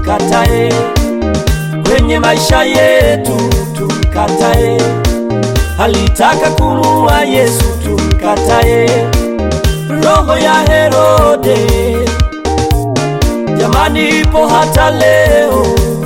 tumkatae kwenye maisha yetu, tumkatae. Alitaka kumuua Yesu, tumkatae. Roho ya Herode jamani, ipo hata leo.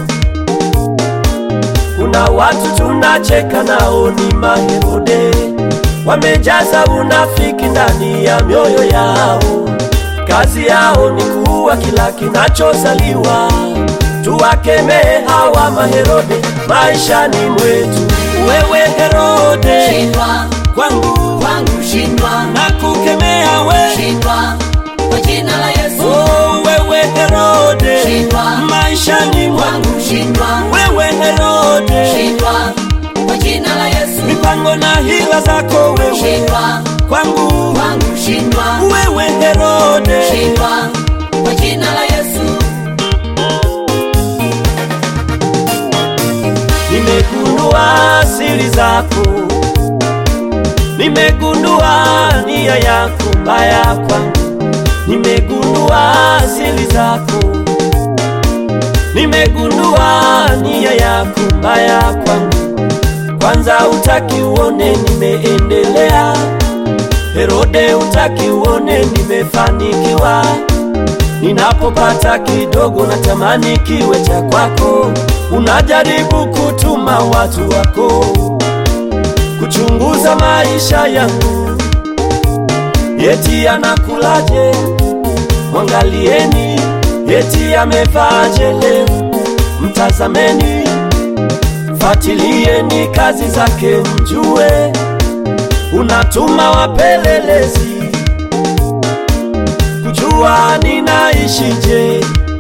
Kuna watu tunacheka nao ni maherode, wamejaza unafiki ndani ya mioyo yao. Kazi yao ni kuua kila kinachozaliwa. Tuwakemee hawa maherode maishani mwetu. Wewe Herode, Shindwa kwangu kwangu, shindwa na kukemea we. shindwa kwa jina la Yesu. Oh, wewe Herode, Shindwa maishani mwangu. kwangu, shindwa Wewe Herode, shindwa kwa jina la Yesu. mipango na hila zako wewe Shindwa kwangu. kwangu, shindwa Wewe Herode, shindwa kwa jina la Yesu. nimegundua siri zako, nimegundua nia yako mbaya kwangu, nimegundua siri zako, nimegundua nia yako mbaya kwangu. Kwanza utaki uone nimeendelea, Herode utaki uone nimefanikiwa. Ninapopata kidogo natamani kiwe cha kwako, unajaribu kutuma watu wako kuchunguza maisha yangu, eti anakulaje? Mwangalieni, eti amevaaje leo? Mtazameni, fatilieni kazi zake, mjue unatuma wapelelezi kujua ninaishije.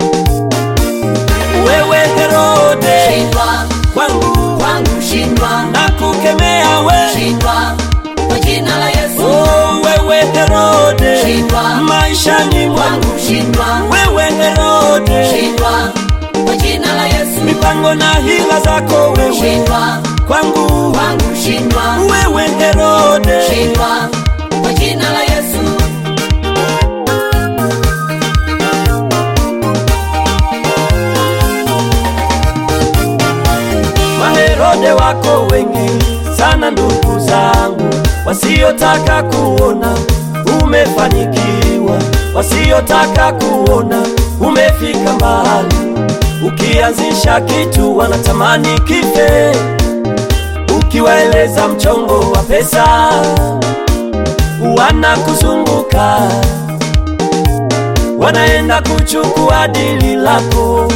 Wewe Herode, Shindwa kwangu kwangu, shindwa na kukemea we. shindwa kwa jina la Yesu. Oh, wewe Herode, Shindwa maishani mwangu. kwangu, shindwa Wewe Herode, shindwa kwa jina la Yesu. mipango na hila zako wewe Shindwa kwangu. kwangu, shindwa Wewe Herode, shindwa kwa jina la Yesu. Maherode wako wengi sana ndugu zangu, wasiotaka kuona umefanikiwa, wasiotaka kuona umefika mbali. Ukianzisha kitu wanatamani kife, ukiwaeleza mchongo wa pesa wanakuzunguka, wanaenda kuchukua dili lako.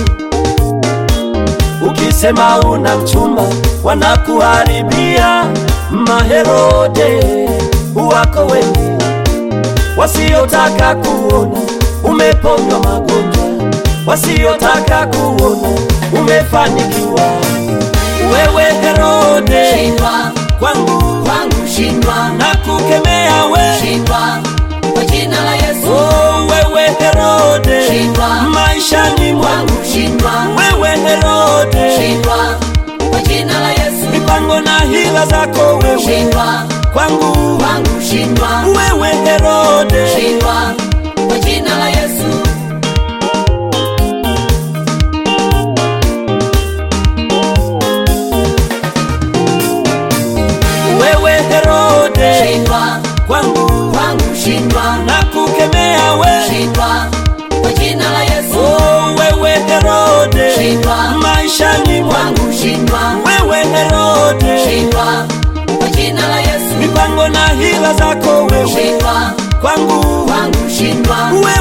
Ukisema una mchumba wanakuharibia. Maherode wako wengi wasiotaka kuona umeponywa magonjwa, wasiotaka kuona umefanikiwa. Wewe Herode, Shindwa kwangu kwangu, shindwa na kukemea we. shindwa kwa jina la Yesu. Oh, wewe Herode, Shindwa maishani mwangu. kwangu, shindwa Wewe Herode, shindwa kwa jina la Yesu. mipango na hila zako wewe Shindwa kwangu. kwangu, shindwa Wewe Herode, shindwa kwa jina la Yesu. wewe Herode, Shindwa kwangu kwangu, shindwa na kukemea we. shindwa kwa jina la Yesu. Oh, wewe Herode, Shindwa maishani mwangu. kwangu, shindwa Wewe Herode, shindwa kwa jina la Yesu. mipango na hila zako wewe Shindwa kwangu. kwangu, shindwa Wewe